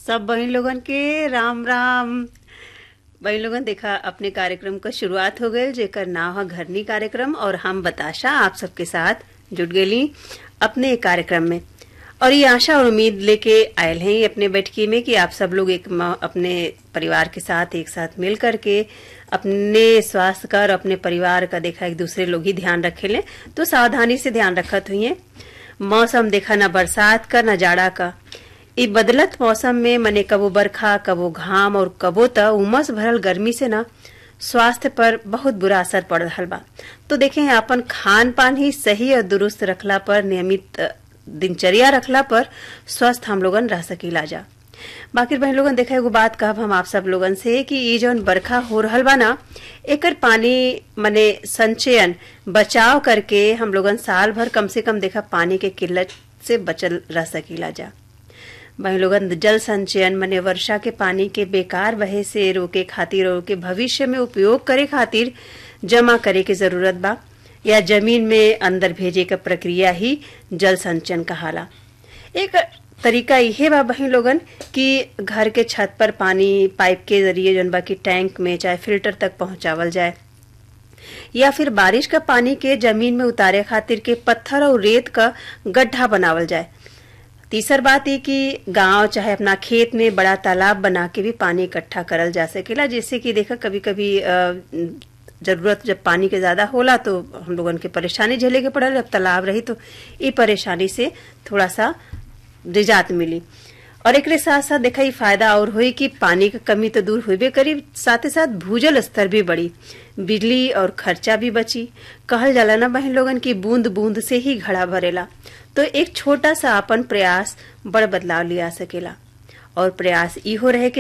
सब बहन लोगन के राम राम बहन लोगन देखा अपने कार्यक्रम का शुरुआत हो गई जेकर नाव है घरनी कार्यक्रम और हम बताशा आप सबके साथ जुट गई अपने एक कार्यक्रम में और ये आशा और उम्मीद लेके आयल हैं अपने बैठकी में कि आप सब लोग एक म- अपने परिवार के साथ एक साथ मिल करके अपने स्वास्थ्य का और अपने परिवार का देखा एक दूसरे लोग ही ध्यान रखे लें तो सावधानी से ध्यान रखत हुई मौसम देखा ना बरसात का ना जाड़ा का इ बदलत मौसम में मने कबो बरखा कबो घाम और कबो त उमस भरल गर्मी से ना स्वास्थ्य पर बहुत बुरा असर पड़ रहा बा तो देखें अपन खान पान ही सही और दुरुस्त रखला पर नियमित अ, दिनचर्या रखला पर स्वस्थ हम लोगन रह सकीला जा बाकी बहन लोगन देखा एगो बात कहब हम आप सब लोगन से कि ये जौन बरखा हो रहल बा ना एकर पानी मने संचयन बचाव करके हम लोगन साल भर कम से कम देखा पानी के किल्लत से बचल रह सकीला जा वहीं लोगन जल संचयन मने वर्षा के पानी के बेकार बहे से रोके खातिर और के भविष्य में उपयोग करे खातिर जमा करे के जरूरत बा या जमीन में अंदर भेजे का प्रक्रिया ही जल संचयन कहाला एक तरीका इहे बा बही लोगन कि घर के छत पर पानी पाइप के जरिए जौन बा कि टैंक में चाहे फिल्टर तक पहुंचावल जाए या फिर बारिश का पानी के जमीन में उतारे खातिर के पत्थर और रेत का गड्ढा बनावल जाए तीसर बात ये कि गांव चाहे अपना खेत में बड़ा तालाब बना के भी पानी इकट्ठा करल जा सकेला जैसे कि देखा कभी कभी जरूरत जब पानी के ज्यादा होला तो हम लोगन के परेशानी झेले के पड़ल जब तालाब रही तो ये परेशानी से थोड़ा सा निजात मिली और एकरे साथ साथ देखा ई फायदा और हुई कि पानी की कमी तो दूर हुई करी साथ ही साथ भूजल स्तर भी बढ़ी बिजली और खर्चा भी बची कहल जाला ना बहन लोगन की बूंद बूंद से ही घड़ा भरेला तो एक छोटा सा अपन प्रयास बड़ बदलाव लिया सकेला और प्रयास इहो रहे कि